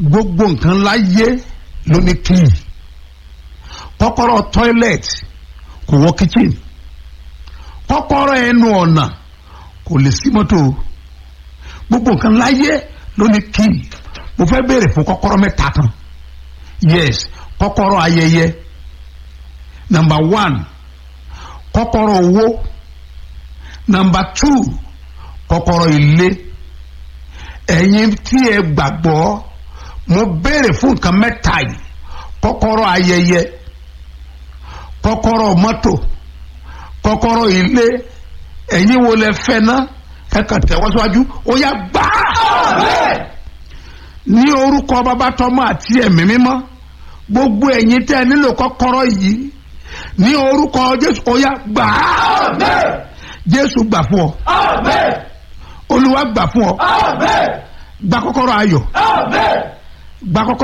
gbogbo nǹkan láyé ló ní kíì kọ́kọ́rọ́ toilet kò wọ kitchen kọ́kọ́rọ́ ẹnu ọ̀nà kò lè sí mọ́tò gbogbo nǹkan láyé ló ní kíì mo fẹ́ béèrè fún kọ́kọ́rọ́ mẹ́ta kan yes kọ́kọ́rọ́ ayẹyẹ number one kọ́kọ́rọ́ owó number two kọ́kọ́rọ́ ilé ẹ̀yin tí ẹ gbàgbọ́ mo béèrè fún nǹkan mẹ́ta yìí kọ́kọ́rọ́ ayẹyẹ kọ́kọ́rọ́ mọ́tò kọ́kọ́rọ́ ilé ẹ̀yin wo lẹ fẹ́ ná ẹ kàn tẹ̀wọ́síwájú ó yá gbà ní orúkọ bàbá tọmọ àti ẹ̀mí mímọ́ gbogbo ẹ̀yin tẹ́ ẹ nílò kọ́kọ́rọ́ yìí ní orúkọ jésù ó yá gbà jésù gbà fún ọ olúwa gbà fún ọ gba kọ́kọ́rọ́ ayọ̀ gba kọ́kọ́rọ́.